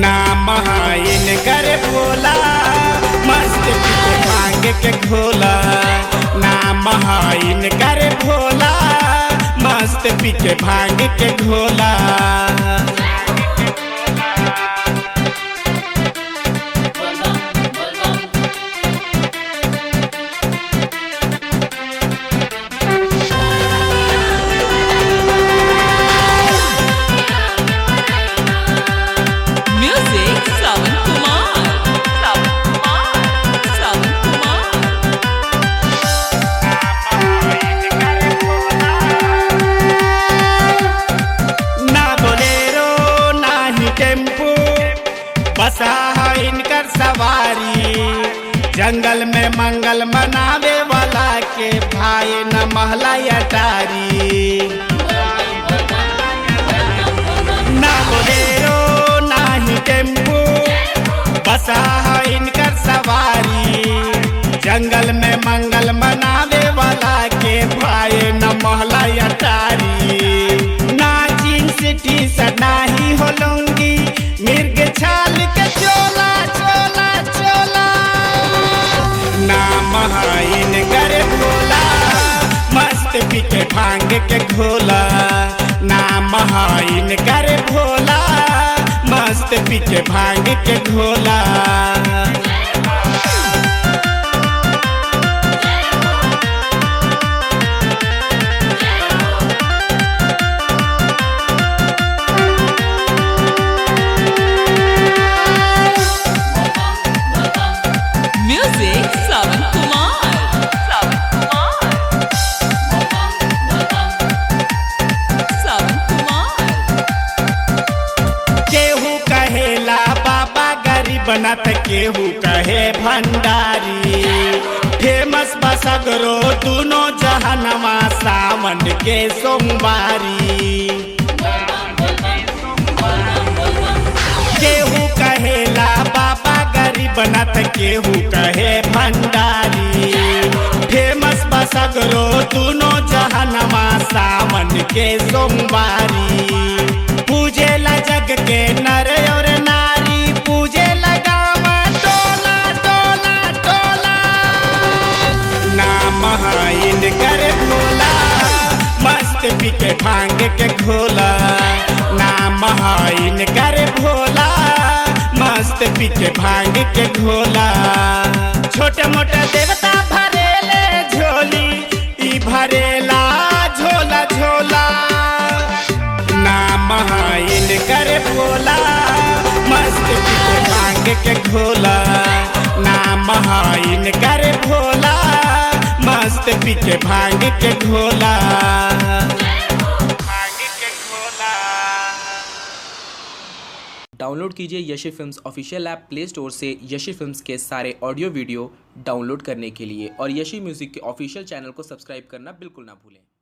नाम हाइन कर भोला मस्त पीके भांग के घोला नाम हाइन कर भोला मस्त पीके भांग के घोला Music Sawan Kumar. Sawan Kumar. Sawan Kumar. ना बोलेरो ना ही टेम्पू बसा है इनकर सवारी जंगल में मंगल मनावे वाला के भाई न महला अटारी ना बोलेरो ना ही टेम्पू बसा है इनकर सवारी जंगल में मंगल मनावे वाला के भाई न महला अटारी ना जींस टी शर्ट ना ही हो लुंगी मिर्ग छाल के चोला चोला चोला नाम हाइन कर भोला मस्त पीके भांग के घोला नाम हाइन कर भोला मस्त पीके भांग के घोला Music Sawan Kumar. Sawan Kumar. Sawan Kumar. केहू कहेला बाबा गरीब नत केहू कहे भंडारी फेमस बसगरो दोनों जहनवा सावन के सोमवारी केहू कहेला बाबा गरीब नत केहू कहे भंडारी फेमस बसगरो दोनों जहनवा सावन के सोमवारी पूजे ला जग के नर और नारी पूजे लगावा टोला टोला टोला नाम हाइन कर भोला मस्त पीके भांग के घोला नाम हाइन कर भोला मस्त पीके भांग के घोला छोटे मोटे देवता भरेले झोली ई भरेला झोला झोला नाम हाइन कर भोला मस्त पीके भांग के घोला नाम हाइन कर भोला मस्त पीके भांग के घोला भांग के घोला डाउनलोड कीजिए Yashi films official app play store से यशी फिल्म्स के सारे ऑडियो वीडियो डाउनलोड करने के लिए और यशी म्यूज़िक के ऑफिशियल चैनल को सब्सक्राइब करना बिल्कुल ना भूलें